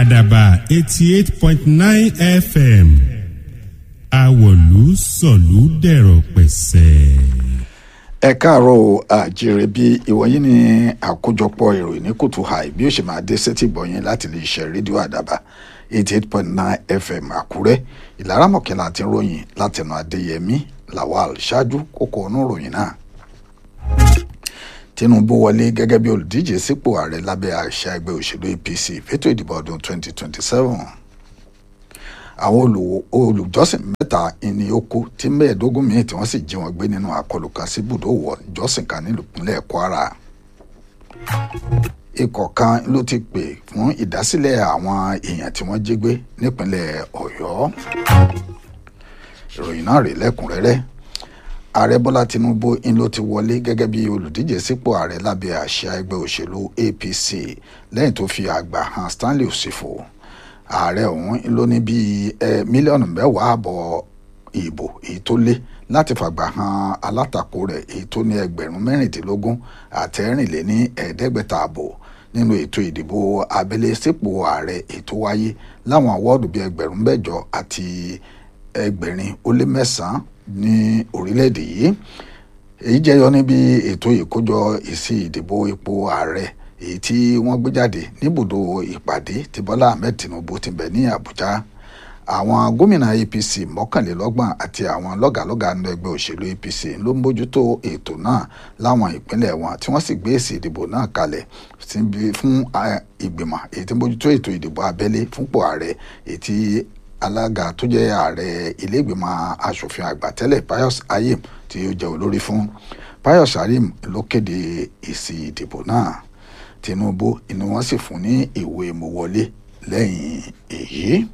àdàbà eighty eight point nine fm àwọ̀lú sọ̀lú dẹ̀rọ̀ pẹ̀sẹ̀. ẹ káàárọ̀ o àjèrè bí ìwọ̀nyí ni àkójọpọ̀ ìròyìn ní kùtù hàì bí ó ṣe máa dé sétí gbọ̀nyìn láti lè ṣe rédíò àdàbà eighty eight point nine fm àkúrẹ́ ìlaramọ̀kẹ́ láti ròyìn látẹnu adéyẹmí lawal ṣáájú kókó ọ̀nà ìròyìn náà tinubu wọlé gẹ́gẹ́ bí olùdíje sípò ààrẹ lábẹ́ àṣà ẹgbẹ́ òṣèlú apc fẹ́tò ìdìbò ọdún 2027 àwọn olùjọ́sìn mẹ́ta ni ó kú tí mẹ́ẹ̀ẹ́dógún míì tí wọ́n sì jí wọn gbé nínú àkọlù kan sí ibùdó wọ ìjọsìn kan nílùpínlẹ̀ kwara ikọ̀ kan ló ti pè fún ìdásílẹ̀ àwọn èèyàn tí wọ́n jí gbé nípínlẹ̀ ọ̀yọ́ ìròyìn náà rèé lẹ́kùnrẹ́rẹ́ ààrẹ bọ́lá tinubu ń ló ti wọlé gẹ́gẹ́ bí olùdíje sípò ààrẹ lábẹ́ àṣà ẹgbẹ́ òṣèlú apc lẹ́yìn tó fi àgbà hàn stanley òsìfò ààrẹ ọ̀hún ló ní bíi mílíọ̀nù mẹ́wàá àbọ̀ ìbò èyí tó lé láti fàgbà hàn alátakò rẹ̀ èyí tó ní ẹgbẹ̀rún mẹ́rìndínlógún àtẹ̀rìnléní ẹ̀ẹ́dẹ́gbẹ̀ta àbò nínú ètò ìdìbò abẹ́lé sípò ààrẹ ètò wáyé láwọn àwọ́ọ̀dù bíi ẹgbẹ̀rún mẹ́jọ àti ẹgbẹ̀rin ó lé mẹ́sàn-án ní orílẹ̀-èdè yìí èyí jẹyọ níbi ètò ìkójọ èsì ìdìbò ipò ààrẹ èyí tí wọ́n gbé jáde níbùdó ìpàdé tí bọ́lá ahmed tinubu ti bẹ̀ ní àbújá àwọn gómìnà apc mọ́kànlélọ́gbọ̀n àti àwọn lọ́gàlọ́gà nínú ẹgbẹ́ òṣèlú apc ló ń bójútó ètò náà láwọn ìpínlẹ̀ wọn tí wọ́n sì gbé èsì ìdìbò náà kalẹ̀ fún ìgbìmọ̀ èyí tí ń bójútó ètò ìdìbò abẹ́lé fúnpò ààrẹ èyí tí alága tó jẹ́ ààrẹ iléègbìmọ̀ asòfin àgbà tẹ́lẹ̀ pius ayim tí ó jẹ́ olórí fún pius ayim ló kéde èsì ìdìbò náà tinubu ni wọ́n sì fún ní ìwé ìmúwọlé lẹ́yìn èyí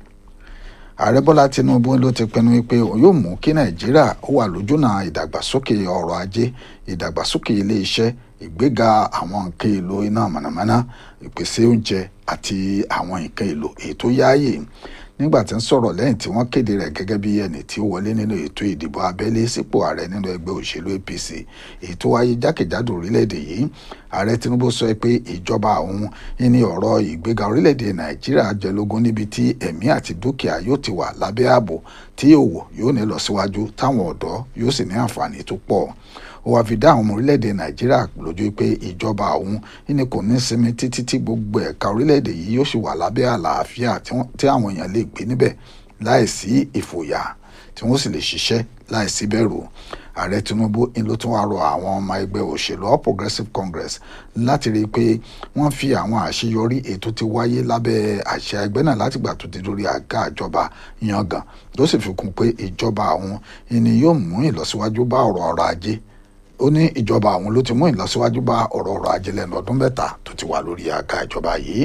ààrẹ bọ́lá tinubu ló ti pinnu wípé òun yóò mú kí nàìjíríà ó wà lójúnà ìdàgbàsókè ọrọ̀ ajé ìdàgbàsókè ilé iṣẹ́ ìgbéga àwọn nǹkan èlò iná mànàmáná ìpèsè oúnjẹ àti àwọn nǹkan èlò èyí tó yáàyè nígbà tí ń sọ̀rọ̀ lẹ́yìn tí wọ́n kéde rẹ̀ gẹ́gẹ́ bí ẹni tí ó wọlé nínú ètò ìdìbò abẹ́lé sípò ààrẹ nínú ẹgbẹ́ òṣèlú apc èyí tó wáyé jákèjádò orílẹ̀-èdè yìí ààrẹ tinubu sọ pé ìjọba òun ní ọ̀rọ̀ ìgbéga orílẹ̀-èdè nàìjíríà jẹ́ lógún níbi tí ẹ̀mí àti dúkìá yóò ti wà lábẹ́ ààbò tí òwò yóò ní lọ síwájú táwọn ọ̀dọ́ yóò sì ní àǹfààní tó pọ̀ ó wáá fi dá àwọn ọmọ orílẹ̀-èdè nàìjíríà lójú pé ìjọba òun ní kò ní sinmi títí tí gbogbo ẹ̀ka orílẹ̀-èdè yìí yóò sì wà lábẹ́ àlàáfíà tí àwọn èèyàn lè gbé níbẹ̀ láìsí ìfòyà tí wọ́n sì lè ṣiṣẹ́ láìsí bẹ̀rù ààrẹ tinubu ń ló tún wá rọ àwọn ọmọ ẹgbẹ́ òṣèlú all progressives congress láti rí i pé wọ́n fi àwọn àṣeyọrí ètò ti wáyé lábẹ́ àṣẹ ẹgbẹ́ náà látìgbà tó ti dórí àga ìjọba yangàn tó sì fi kún pé ìjọba àwọn ni yóò mú ìlọsíwájú bá ọ̀rọ̀ ọrọ̀ ajé ó ní ìjọba àwọn ló ti mú ìlọsíwájú bá ọ̀rọ̀ ọrọ̀ ajé lẹ́nu ọdún mẹ́ta tó ti wà lórí àga ìjọba yìí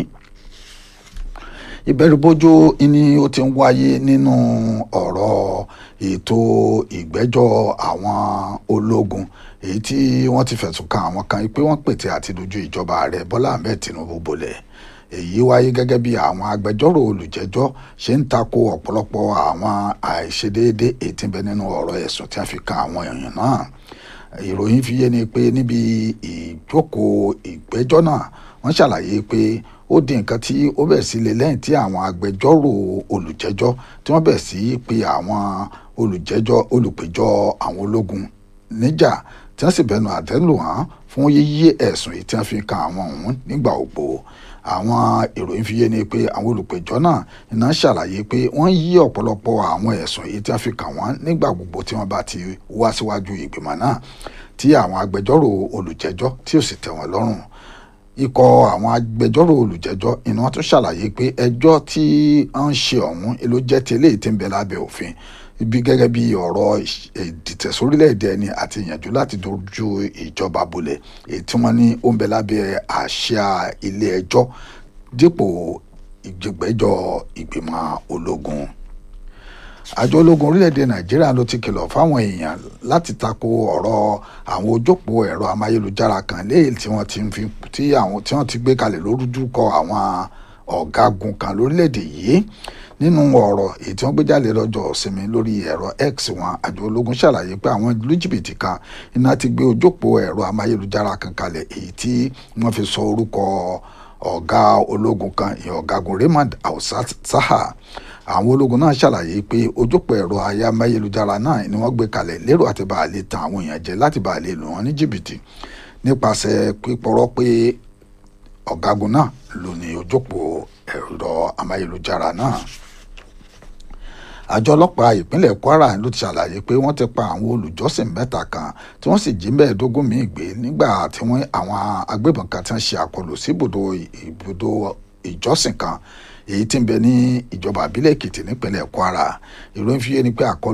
ìbẹ̀rùbojo ni ó ti ń wáyé nínú ọ̀rọ̀ ètò ìgbẹ́jọ́ àwọn ológun èyí tí wọ́n ti fẹ̀sùn kan àwọn kan pé wọ́n pètè àti dojú ìjọba ààrẹ bọ́lá ahmed tinubu bolẹ̀ èyí wáyé gẹ́gẹ́ bí àwọn agbẹjọ́rò olùjẹ́jọ́ ṣe ń tako ọ̀pọ̀lọpọ̀ àwọn àìṣedéédé èyí tí ń bẹ nínú ọ̀rọ̀ ẹ̀sùn tí a fi kan àwọn èèyàn náà ìròyìn fi yé ni pé níbi ìjókòó ìgbẹ́jọ́ náà wọ́n ṣàlàyé pé ó di nǹkan tí ó bẹ̀ sí lé lẹ́yìn tí àwọn agbẹjọ́rò olùjẹ́jọ́ tí wọ́n bẹ̀ sí pé àwọn olùjẹ́jọ́ olùpẹ̀jọ́ àwọn ológun níjà tí wọ́n sì bẹnu àtẹ́lù hàn fún yíyí ẹ̀sùn yìí tí wọ́n fi kan àwọn ọ̀hún nígbà ògbó àwọn ìròyìn fi yé ni pé àwọn olùpẹ̀jọ́ náà iná ṣàlàyé pé wọ́n yí ọ̀pọ̀lọpọ̀ àwọn ẹ̀sùn yìí tí wọ́n fi kàn wọ́n nígbà gbogbo tí wọ́n bá ti wá síwájú ìgbìmọ̀ náà tí àwọn agbẹjọ́rò olùjẹ́jọ́ tí ò sì tẹ́ wọn lọ́rùn ikọ̀ àwọn agbẹjọ́rò olùjẹ́jọ́ iná tún ṣàlàyé pé ẹjọ́ tí wọ́n ń ṣe ọ̀hún ló jẹ́ ti eléyìí tí ń bẹ lábẹ́ òfin ibi gẹ́gẹ́ bí ọ̀rọ̀ ìdìtẹ̀sórílẹ̀-èdè ẹni àti ìyànjú láti dojú ìjọba bolẹ̀ èyí tí wọ́n ní ó ń bẹ lábẹ́ àṣà ilé ẹjọ́ dípò ìgbẹ́jọ́ ìgbìmọ̀ ológun àjọ ológun orílẹ̀-èdè nàìjíríà ló ti kìlọ̀ fáwọn èèyàn láti tako ọ̀rọ̀ àwọn ojópó ẹ̀rọ amáyélujára kan léyìí tí wọ́n ti fi tí àwọn tí wọ́n ti gbé kalẹ̀ lórúkọ àwọn ọ̀gágun kan lórílẹ̀-èdè yìí nínú ọ̀rọ̀ èyí tí wọ́n gbé jáde lọ́jọ́ ìsinmi lórí ẹ̀rọ x wọn àjọ ológun ṣàlàyé pé àwọn ìlú jìbìtì kan iná ti gbé ojópó ẹ̀rọ amáyélujára kan kalẹ̀ èyí tí wọ́n fi sọ orúkọ ọ̀gá ológun kan ìyẹn ọ̀gágun Raymond Ausat Saha àwọn ológun náà ṣàlàyé pé ojúpọ̀ ẹ̀rọ ayámáyélujára náà ni wọ́n gbé kalẹ̀ lérò àti bá a lè tan àwọn èèyàn jẹ láti bá a lè lù wọ́n ní jìbìtì nípasẹ̀ pípọ̀rọ̀ pé ọ̀gágun náà ló ní ojúpọ̀ ẹ̀rọ amáyélujára náà àjọ ọlọ́pàá ìpínlẹ̀ Kwara ló ti ṣàlàyé pé wọ́n ti pa àwọn olùjọ́sìn mẹ́ta kan tí wọ́n sì jí mẹ́ẹ̀ẹ́dógún míì gbé nígbà tí wọ́n àwọn agbébọn kan ti ń ṣe àkọlù sí ibùdó ibùdó ìjọsìn kan èyí tí ń bẹ ní ìjọba àbílẹ̀ Èkìtì nípínlẹ̀ Kwara ìròyìn fi yé ni pé àkọlù